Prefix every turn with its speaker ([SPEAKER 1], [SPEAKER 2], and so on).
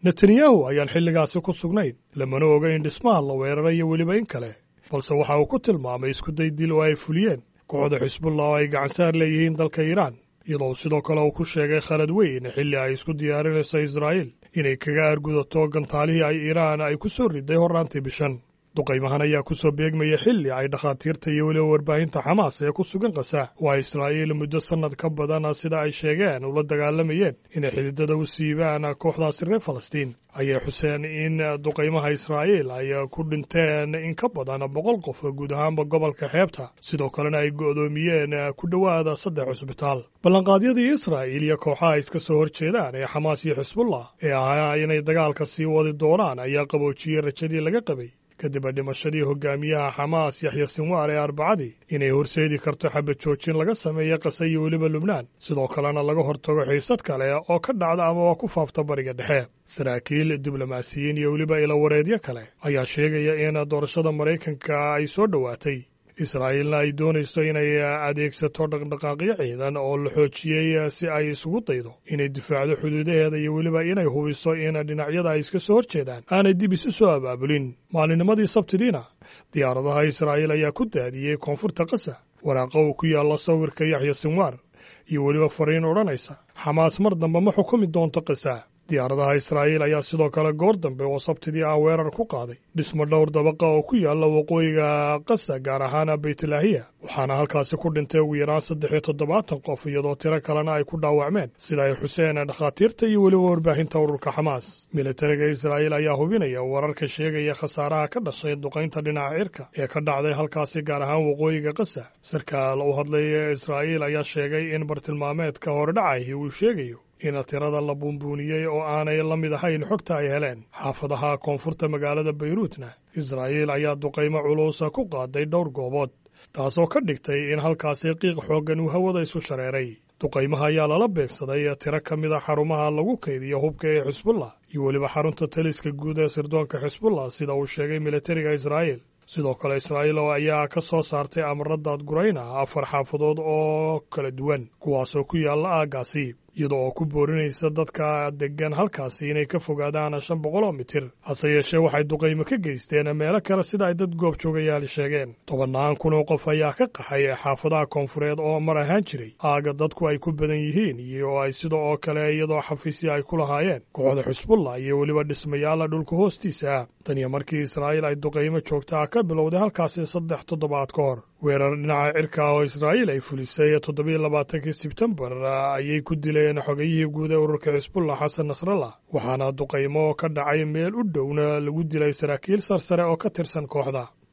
[SPEAKER 1] netanyahu ayaan xilligaasi ku sugnayn lamana oga in dhismaha la weerarayo weliba in kale balse waxa uu ku tilmaamay iskuday dil oo ay fuliyeen kooxda xisbullah oo ay gacansaar leeyihiin dalka iiraan iyadoo sidoo kale uu ku sheegay khalad weyn xilli ay isku diyaarinayso israa'iil inay kaga argudato gantaalihii ay iiraan ay ku soo riday horraantii bishan duqaymahan ayaa ku soo beegmaya xilli ay dhakhaatiirta iyo weliba warbaahinta xamaas ee ku sugan kasa waa israa'iil muddo sannad ka badan sida ay sheegeen ula dagaalamayeen inay xididada u siibaan kooxdaasi reer falastiin ayay xuseen in duqaymaha israa'iil ay ku dhinteen in ka badan boqol qof guud ahaanba gobolka xeebta sidoo kalena ay go'doomiyeen ku dhowaada saddex cusbitaal ballanqaadyadii israa'iil iyo kooxaha iska soo horjeedaan ee xamaas iyo xisbullah ee ahaa inay dagaalka sii wadi doonaan ayaa qaboojiyey rajadii laga qabay kadib dhimashadii hogaamiyaha xamaas yaxya sinwaar ee arbacadii inay horseedi karto xabad joojin laga sameeya qase iyo weliba lubnaan sidoo kalena laga hortago xiisad kale oo ka dhacda amaba ku faafta bariga dhexe saraakiil diblomaasiyiin iyo weliba ilawareedyo kale ayaa sheegaya in doorashada maraykanka ay soo dhowaatay israa'iilna ay doonayso inay adeegsato dhaqdhaqaaqyo ciidan oo la xoojiyey si ay isugu daydo inay difaacdo xuduudaheeda iyo weliba inay hubiso in dhinacyada ay iska soo horjeedaan aanay dib isu soo abaabulin maalinimadii sabtidiina diyaaradaha israa'iil ayaa ku daadiyey koonfurta kasa waraaqa uu ku yaallo sawirka yaxya sinwaar iyo weliba fariin odhanaysa xamaas mar dambe ma xukumi doonto kasa diyaaradaha israa'iil ayaa sidoo kale goor dambe oo sabtidii ah weerar ku qaaday dhismo dhowr dabaqa oo ku yaalla waqooyiga kasa gaar ahaan baytlaahiya waxaana halkaasi ku dhintay ugu yaraan saddex iyo toddobaatan qof iyadoo tiro kalena ay ku dhaawacmeen sida ay xuseen dhakhaatiirta iyo weliba warbaahinta ururka xamaas militariga israa'iil ayaa hubinaya wararka sheegaya khasaaraha ka dhashay duqaynta dhinaca cirka ee ka dhacday halkaasi gaar ahaan waqooyiga kasa sarkaal u hadlaya israa'iil ayaa sheegay in bartilmaameedka horedhacahi uu sheegayo in tirada la buunbuuniyey oo aanay la mid ahayn xogta ay heleen xaafadaha koonfurta magaalada bayruutna israa'iil ayaa duqaymo culuusa ku qaaday dhowr goobood taasoo ka dhigtay in halkaasi qiiq xooggan uu hawada isu shareeray duqaymaha ayaa lala beegsaday tiro ka mid a xarumaha lagu kaydiyo hubka ee xisbullah iyo weliba xarunta taliska guud ee sirdoonka xisbullah sida uu sheegay militariga israa'iil sidoo kale israa'iil oo ayaa ka soo saartay amaradaad gurayna afar xaafadood oo kala duwan kuwaasoo ku yaalla aaggaasi iyada oo ku boorinaysa dadka deggan halkaasi inay ka fogaadaan shan boqol oo mitir hase yeeshee waxay duqaymo ka geysteen meelo kale sida ay dad goobjoogayaali sheegeen tobannaan kun oo qof ayaa ka qaxay xaafadaha koonfureed oo mar ahaan jiray aaga dadku ay ku badan yihiin iyo ay sida oo kale iyadoo xafiisya ay ku lahaayeen kooxda xusbullah iyo weliba dhismayaala dhulka hoostiisa ah tan iyo markii israa'iil ay duqaymo joogtaa ka bilowday halkaasi saddex toddobaad ka hor weerar dhinaca cirka ah oo israa'iil ay fulisay toddobiyo labaatankii sebtembar ayay ku dileen xogayihii guud ee ururka xisbullah xasan nasrallah waxaana duqaymo ka dhacay meel u dhowna lagu dilay saraakiil sarsare oo ka tirsan kooxda